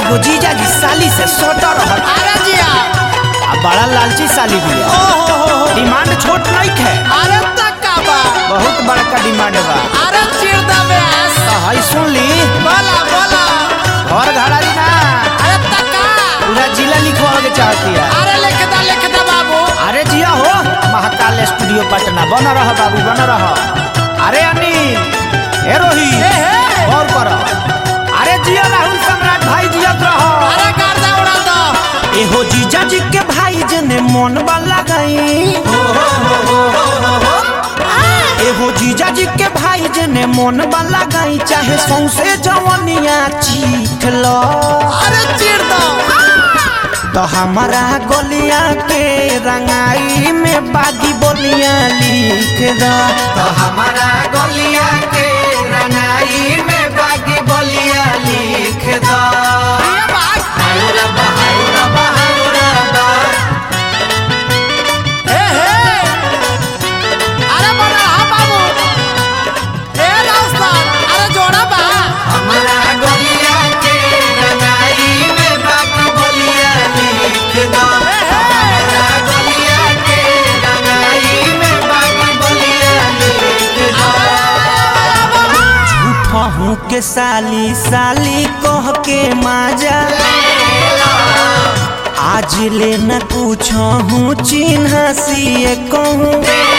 एगो जीजा जी साली से सोता रहल अरे जिया आ बड़ा लालची साली भी है ओ हो हो हो डिमांड छोट नहीं है अरे तक्का बा बहुत बड़का डिमांड बा अरे चिर दा व्यास तो हई सुन ली बोला बोला घर घड़ारी ना अरे तक्का पूरा जिला लिखवा के चाहती है अरे लिख दा लिख दा बाबू अरे जिया हो महाकाल स्टूडियो पटना बन रह बाबू बन रह अरे अनिल ए रोही ए हे और कर अरे जिया राहुल सम्राट भाई जियत रहो अरे गर्दा उड़ा दो एहो जीजा जी के भाई जने मन वाला गई एहो जीजा जी के भाई जने मन वाला गई चाहे सौसे जवनिया चीख लो अरे चिर दो तो हमारा गलिया के रंगाई में बागी बोलिया लिख दो तो हमारा गलिया के रंगाई में बागी बोलिया लिख दो ये बात ए हे अरे बड़ा हा बाबू ए रास्तान अरे जोड़ा बा हमारा गलिया के रंगाई में बागी बोलिया लिख दो हमारा गलिया के रंगाई में बागी बोलिया लिख दो झूठा हूँ के साली साली कह के माजा आज ले न पूछो हूँ चिन्ह सिए कहूँ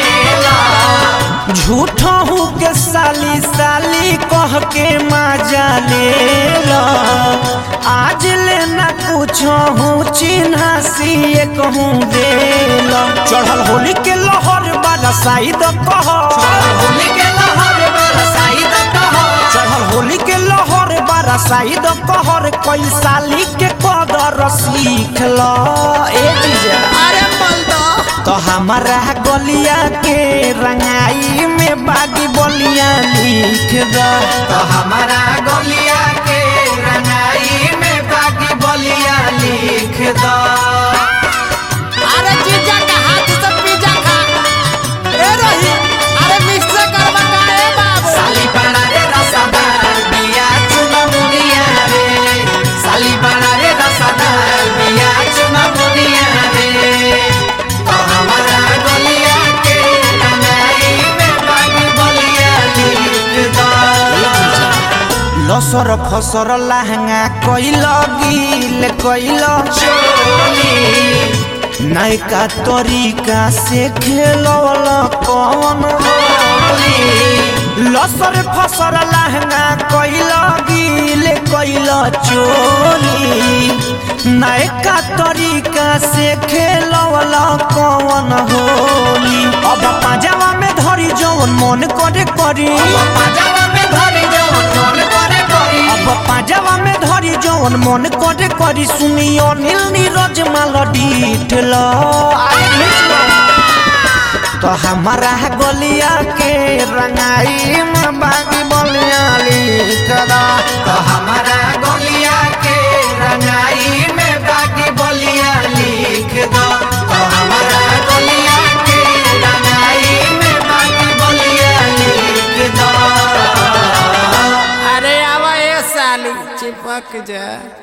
झूठा हूँ के साली साली कह के माजा ले लो आज ले न पूछो हूँ चिन्ह सिए कहूँ दे लो चढ़ल होली के लहर बरसाई दो कहो होली के लहर बरसाई दो कहो चढ़ल होली के लहर बरसाई दो कहर कोई साली के कदर सीख लो ए जीजा अरे बोल दो तो हमारा गलिया के रंगाई में बागी बोलिया लिख दो तो हमारा गलिया के रंगाई में बागी बोलिया लिख दो अरे जीजा का हाथ से पिज्जा खा ए रही अरे मिक्स करवा का ए बाबू साली बड़ा रे रसदार बिया चुना मुनिया रे साली बड़ा रे रसदार बिया चुना मुनिया रे तो हमारा गलिया के रंगाई में बागी बोलिया लिख दो लसर फसर लहंगा कैल गिल कैल चोली नैका तरीका से खेलल कौन होली लसर फसर लहंगा कैल गिल कैल चोली नैका तरीका से खेलल कौन होली अब पाजामा में धरी जौन मन करे करी पाजामा में धरी जौन मन करे करी अब पाजामा में धरी जौन मन करे करी सुनियो नील नीरज माल डीठल तो हमारा गलिया के रंगाई में बागी बोलिया लिख दो तो हमारा गलिया के रंगाई में बागी बोलिया लिख दो तो हमारा गलिया के रंगाई में बागी बोलिया लिख दो अरे आवा ए साली चिपक जा